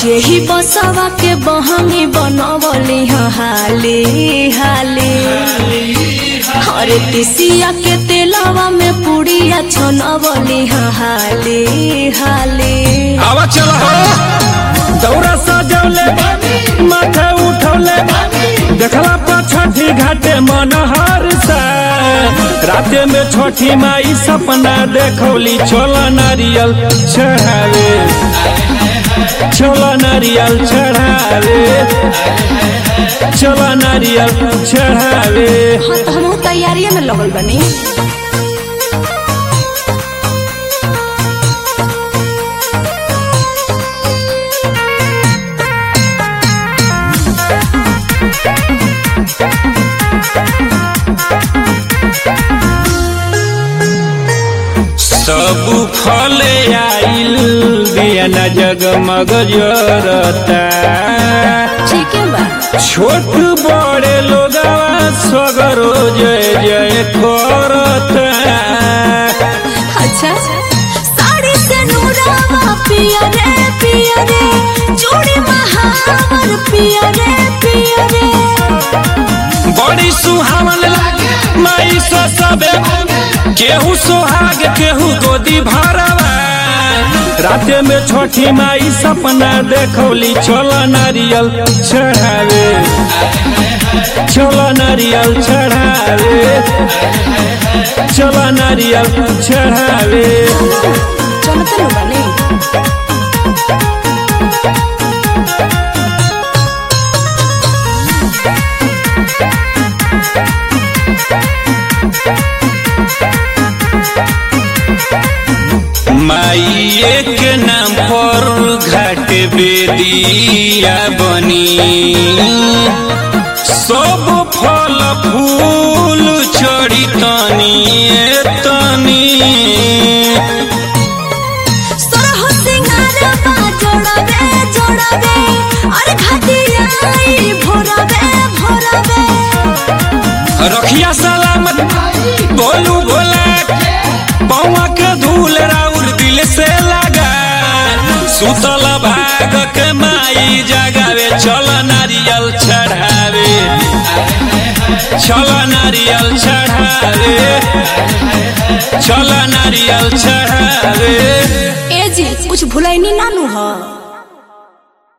जेही बसवा के बहंगी बनवली ह हाली हाली हरे तिसिया के तेलवा में पुड़िया छनवली ह हाली हाली आवा चला हो दौरा सजौले माथे उठौले देखला पर छठी घाटे मनहर से राते में छठी माई सपना देखौली छोला नारियल चढ़ावे छोला नारियल चढ़ावे छोला नारियल चढ़ावे हाँ तो हम तैयारिये में लगल बनी सब फले आइल बिया न जगमग जरता ठीक है बा छोट बड़े लोगवा सगरो जय जय करता अच्छा साड़ी से नूरावा पिया रे पिया रे चूड़ी महावर पिया रे पिया रे बड़ी सुहावन लागे माई सो सबे केहू सोहाग केहू गोदी भरवा राते में छोटी माई सपना देखौली छोला नारियल चढ़ावे छोला नारियल चढ़ावे छोला नारियल चढ़ावे चलते लो बनी माइये के नाम पर घाट बेदिया बनी सब फल फूल चढ़ी तनी ए तनी सरह सिंगारवा जोड़ावे जोड़ावे अरे घाटिया आई भोरावे भोरावे रखिया सलामत बोलू भोला पौवा के धूल राउर दिल से लगा सुतल भाग के माई जगावे चल नारियल चढ़ावे चल नारियल चढ़ावे चल नारियल चढ़ावे ए जी कुछ भुलैनी नानू ह